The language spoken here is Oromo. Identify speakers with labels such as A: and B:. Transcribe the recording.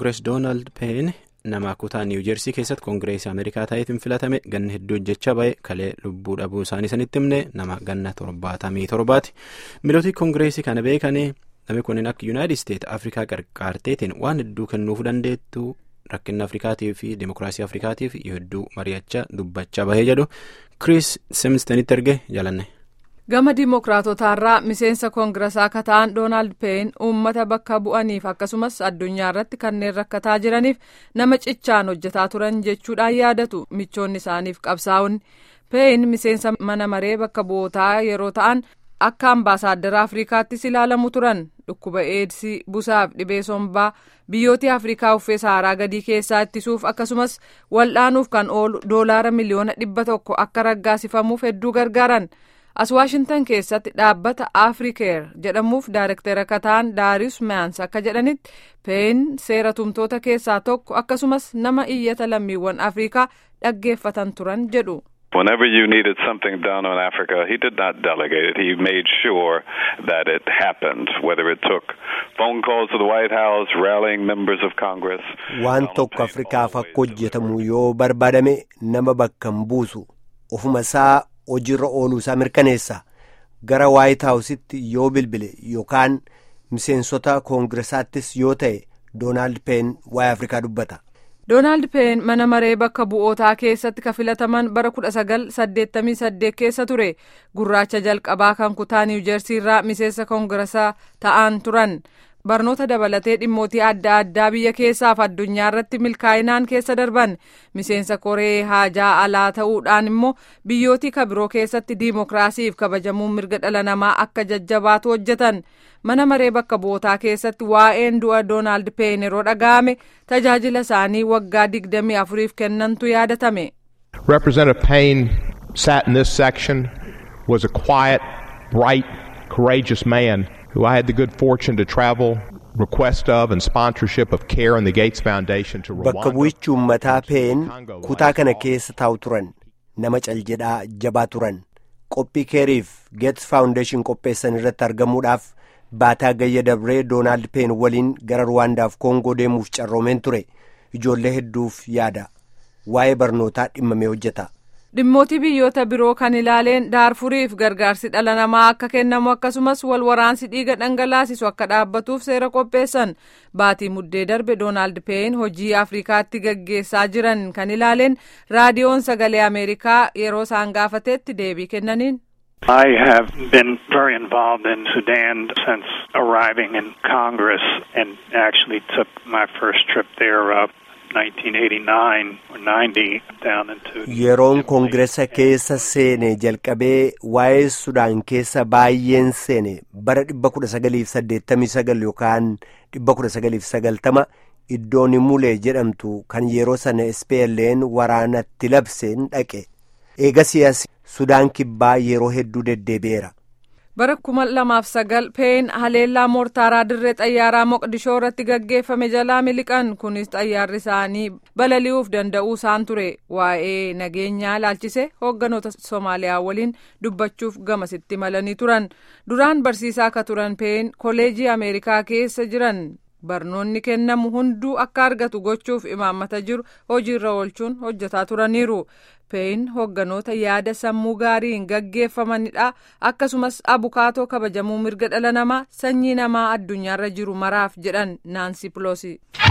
A: koongirees doonaald peen nama kutaa niiw jeersii keessatti koongireesii ameerikaa ta'eetiin filatame ganna hedduu hojjechaa ba'e kalee lubbuu dhabuu isaanii sanitti himne nama ganna torbaatamii torbaati miilootii koongireesii kana beekanii namni kunneen akka yuunaayitid isteet afrikaa qarqaarteetiin waan hedduu kennuuf dandeettu rakkina afrikaatii fi dimokiraasii afrikaatiif hedduu mari'achaa dubbachaa bahee jedhu kiriis simstenitti erge jalanne.
B: gama diimokiraatotaarraa miseensa koongiresaa akka ta'an doonaald peen uummata bakka bu'aniif akkasumas addunyaa irratti kanneen rakkataa jiraniif nama cichaan hojjetaa turan jechuudhaan yaadatu michoonni isaaniif qabsaa'onni peen miseensa mana maree bakka bu'ootaa yeroo ta'an akka ambaasaaddara afrikaattis ilaalamu turan dhukkuba eedsii busaaf dhibee sombaa biyyoota afrikaa uffee saaraa gadii keessaa ittisuuf akkasumas wal'aanuuf kan oolu doolaara miliyoona dhibba tokko akka raggaasifamuuf hedduu gargaaran. as waashintan keessatti dhaabbata afrikeer jedhamuuf daarektera akka ta'an daarius maans akka jedhanitti peen seera tumtoota keessaa tokko akkasumas nama iyyata lammiiwwan afrikaa dhaggeeffatan turan jedhu.
C: Whenever you needed something done on Africa, he did not delegate it. He made sure that it happened, whether it took phone calls to the White House, rallying members of Congress.
D: Waan tokko Afrikaaf akka hojjetamu yoo barbaadame nama bakka hin buusu ofuma isaa hojiirra ooluu isaa mirkaneessa gara waayit haawusitti yoo bilbile yookaan miseensota koongiresaattis yoo ta'e doonaald peen waa'ee afrikaa dubbata.
B: doonaald peen mana maree bakka bu'ootaa keessatti ka filataman bara 1988 keessa ture gurraacha jalqabaa kan kutaa niiw jeersiirraa miseensa koongiresaa ta'an turan. barnoota dabalatee dhimmootii adda addaa biyya keessaaf addunyaa irratti milkaa'inaan keessa darban miseensa koree haajaa alaa ta'uudhaan immoo biyyootii kabiroo keessatti diimokiraasiif kabajamuun mirga dhala namaa akka jajjabaatu hojjetan mana maree bakka bu'ootaa keessatti waa'een du'a doonaald peen yeroo dhaga'ame tajaajila isaanii waggaa digdamii afuriif kennantu yaadatame.
E: Representative Payne sat in this section was a quiet, bright, courageous man. who I had the good fortune to travel request of and sponsorship of CARE and the Gates Foundation to Rwanda.
D: Bakka bu'ichi uummataa peen kutaa kana keessa taa'u turan nama caljedhaa jabaa turan qophii keeriif Gates Foundation qopheessan irratti argamuudhaaf baataa gayya dabree doonaald peen waliin gara ruwaandaaf koongoo deemuuf carroomeen ture ijoollee hedduuf yaada waa'ee barnootaa dhimmamee hojjeta.
B: dhimmootii biyyoota biroo kan ilaaleen daarfuriif gargaarsi dhala namaa akka kennamu akkasumas wal waraansi dhiiga dhangalaasisu akka dhaabbatuuf seera qopheessan baatii muddee darbe doonaald peen hojii afrikaatti gaggeessaa jiran kan ilaaleen raadiyoon sagalee ameerikaa yeroo isaan gaafateetti deebii kennaniin.
F: I have been very involved in Sudan since arriving in Congress and actually took my first trip there uh,
D: yeroon koongiresa keessa seene jalqabee waa'ee sudaan keessa baay'een seene bara 1989 yookaan 1990 iddoon mulee jedhamtu kan yeroo sana SPLN waraanatti labseen dhaqe eegasiyaas sudaan kibbaa yeroo hedduu deddeebi'eera.
B: bara kuma lamaaf sagal peen haleellaa moortaaraa dirree xayyaaraa moqdishoo irratti gaggeeffame jalaa miliqan kunis xayyaarri isaanii balali'uuf danda'uu isaan ture waa'ee nageenyaa ilaalchise hoogganoota soomaaliyaa waliin dubbachuuf gamasitti malanii turan duraan barsiisaa akka turan peen koleejii ameerikaa keessa jiran barnoonni kennamu hunduu akka argatu gochuuf imaammata jiru hojiirra oolchuun hojjetaa turaniiru peen hoogganoota yaada sammuu gaariin gaggeeffamanidha akkasumas abukaatoo kabajamuu mirga dhala namaa sanyii namaa addunyaarra jiru maraaf jedhan naansi piloosi.